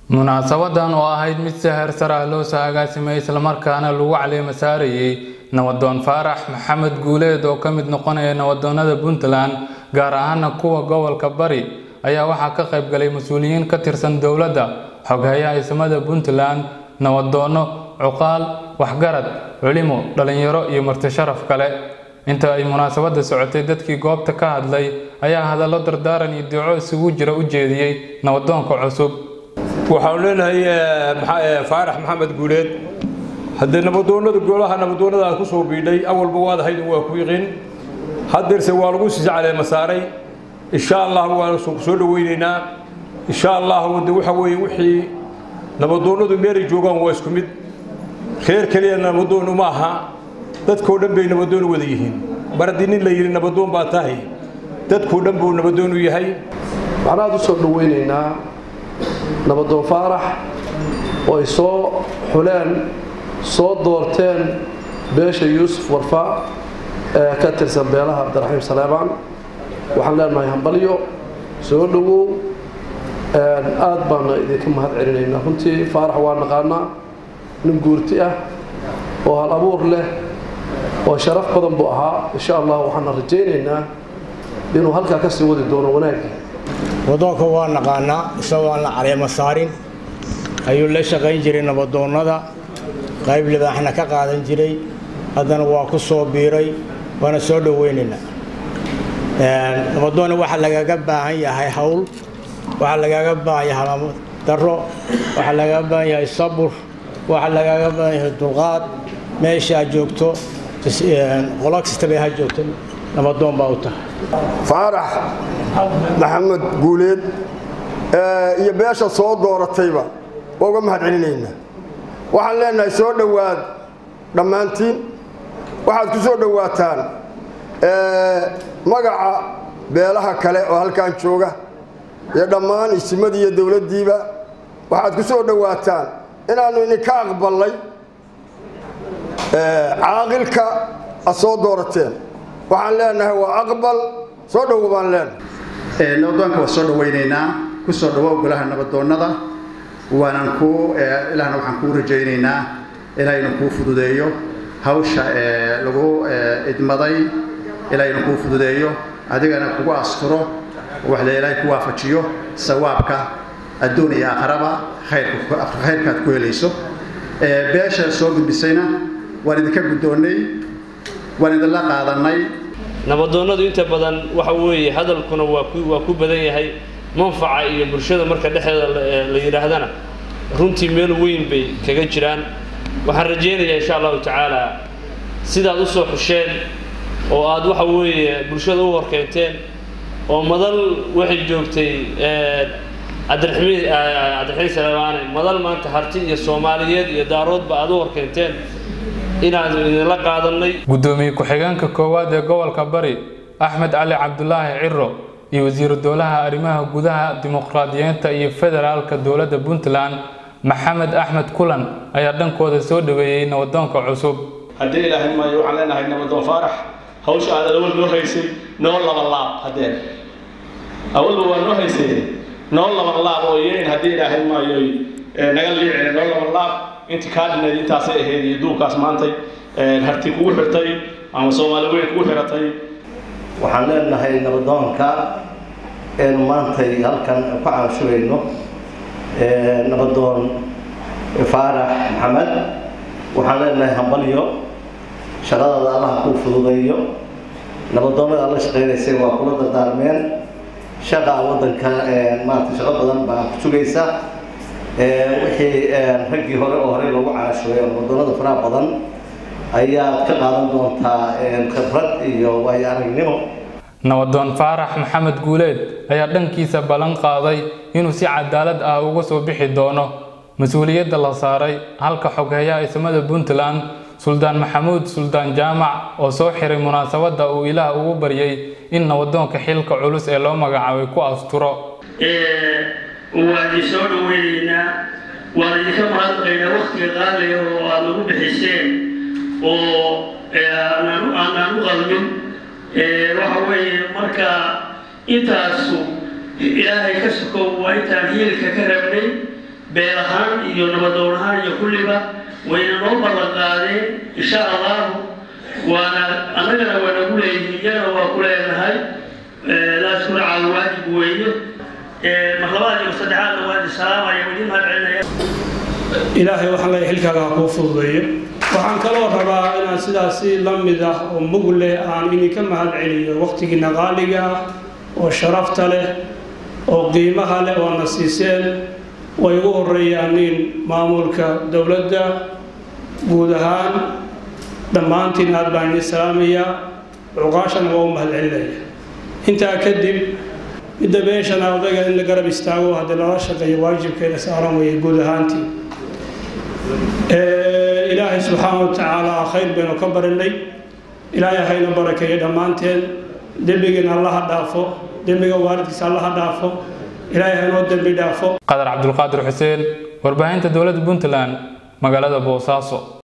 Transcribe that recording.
munaasabadan oo ahayd mid si heersar ah loo soo agaasimay islamarkaana lagu caleema saarayay nabadoon faarax maxamed guuleed oo ka mid noqonaya nabadoonada puntland gaar ahaana kuwa gobolka bari ayaa waxaa ka qayb galay mas-uuliyiin ka tirsan dowladda xoghayaha ismada puntland nabadoono cuqaal waxgarad culimo dhalinyaro iyo marti sharaf kale inta ay munaasabada socotay dadkii goobta ka hadlay ayaa hadallo dardaaran iyo duco isugu jira u jeediyey nabadoonka cusub waxaanu leenahay faarax maxamed guuleed haddee nabadoonada golaha nabadoonada aad ku soo biidhay awalba waad ahayd waa ku yiqiin haddeerse waa lagu sii caleema saaray insha allah waanu soo dhaweynaynaa insha allah de waxa weeye wixii nabadoonadu meelay joogaan waa isku mid reer keliya nabadoon uma aha dadkoo dhan bay nabadoon wada yihiin mar haddii nin la yidhi nabadoon baa tahay dadkoo dhan buu nabadoon u yahay waxaan aada u soo dhaweynaynaa nabadoon faarax oo ay soo xuleen soo doorteen beesha yuusuf warfa ee ka tirsan beelaha cabdiraxiim saleebaan waxaan leenahay hambalyo soo dhowow aad baana idinka mahad celinaynaa runtii faarax waa naqaanaa nin guurti ah oo hal abuur leh oo sharaf badan buu ahaa insha allah waxaana rajaynaynaa inuu halkaa ka sii wadi doono wanaaggii wadoonka waa naqaanaa isagoo aan la caleema saarin ayuu la shaqayn jiray nabadoonnada qayb libaaxna ka qaadan jiray haddana waa ku soo biiray waana soo dhoweynaynaa nabadoonna waxaa lagaga baahan yahay hawl waxaa lagaga baahan yahay halaamo darro waxaa lagaga baahan yahay sabur waxaa lagaga baahan yahay dulqaad meesha aad joogto qolo kastaba ha joogto nabadoon baa u tahay faarax maxamed guuleed iyo beesha soo dooratayba waa uga mahad celinaynaa waxaan leenahay soo dhowaad dhammaantiin waxaad ku soo dhowaataan magaca beelaha kale oo halkan jooga iyo dhammaan isimadii iyo dowladdiiba waxaad ku soo dhowaataan inaannu idinka aqballay caaqilka ad soo doorateen waxaan leenahay waa aqbal soo dhowo baan leenahay nabadoonka waa soo dhawaynaynaa ku soo dhawow golaha nabadoonnada waanan kuu ilaahna waxaan kuu rajaynaynaa ilaahaynu kuu fududeeyo hawsha lagu idmaday ilaahaynu kuu fududeeyo adigana kugu asturo wax la ilaahay ku waafajiyo sawaabka adduun iyo aakharaba khayrkaad ku helayso beesha soo gudbisayna waan idinka guddoonnay waan idinla qaadannay nabadoonnadu inta badan waxa weeye hadalkuna waa ku waa ku badan yahay manfaca iyo bulshada marka dhexdeeda la yidhaahdana runtii meel weyn bay kaga jiraan waxaan rajaynayaa insha allahu tacaala sidaad u soo xusheen oo aad waxa weeye bulshada u horkeenteen oo madal waxay joogtay cabdiraxmiin cabdiraxiin salamaane madal maanta harti iyo soomaaliyeed iyo daaroodba aad u horkeenteen inaan idinla qaadanay guddoomiye ku-xigeenka koowaad ee gobolka bari axmed cali cabdulaahi ciro iyo wasiiru dowlaha arrimaha gudaha dimuqraadiyiinta iyo federaalka dowladda puntland maxamed axmed kulan ayaa dhankooda soo dhaweeyey nabadoonka cusub haddii ilaahay maayo waxaan leenahay nabadoon faarax hawsha aad awal noo haysay noo laba laab haddeen awalba waa noo haysay noo laba laab oo yeyn haddii ilaahay maayo naga liicina noo laba laab intii kaa dhinayd intaasay ahayd iyo duubkaas maantay harti kugu xirtay ama soomaali weyn kugu xiratay waxaan leenahay nabadoonka eenu maantay halkan ku caanshugayno nabadoon faarax maxamed waxaan leenahay hambalyo shaqadada allaha kuu fududeeyo nabadoonnada alla shaqaynaysay waa kula dardaarmeen shaqa waddanka maarata shaqo badan baa ku sugaysa wixii raggii hore oo horey loogu caanshugay oo nabadoonnada faraha badan ayaad ka qaadan doontaa khibrad iyo waayo aragnimo nabadoon faarax maxamed guuleed ayaa dhankiisa ballan qaaday inuu si cadaalad ah uga soo bixi doono mas-uuliyadda la saaray halka xoghayaha ismada puntland suldaan maxamuud suldaan jaamac oo soo xiray munaasabadda uu ilaah ugu baryay in nabadoonka xilka culus ee loo magacaabay ku asturo waan idin soo dhaweynaynaa waan idinka mahadnaqaynaa waktiga qaaliga oo aad nagu bixiseen oo aanaan u qalmin waxa weeye marka intaasu ilaahay ka sokow waa intaan hiilka ka rabnay beel ahaan iyo nabadoon ahaan iyo kulliba wayna noo ballan qaadeen insha allahu waana annagana waa nagu leeyihiin iyagana waa ku leenahay laaskuna caawi waajib weeye mar labaad iyo saddexaadna waa idin salaamaya waa idin mahad celinaya ilaahay waxaan leeyahay xilkaaga ha kuu fududeeyo waxaan kaloo rabaa inaan sidaasi la mid ah oo mug leh aan idinka mahad celiyo waqtigiina qaaliga ah oo sharafta leh oo qiimaha leh oo na siiseen way ugu horeeyaan nin maamulka dowladda guud ahaan dhammaantiin aad baan idin salaamayaa cuqaashana waa u mahad celinaya intaa kadib midda meeshana odayga in la garab istaago haddii lala shaqeeyo waajibkeeda saaran weeye guud ahaantii ilaahay subxaana wa tacaala khayr baynu ka barinay ilaahay hayna barakeeyo dhammaanteen dembigiina allaha dhaafo dembiga waalidkiisa allaha dhaafo ilaahay haynoo dembi dhaafo qadar cabdulqaadir xuseen warbaahinta dowladda puntland magaalada boosaaso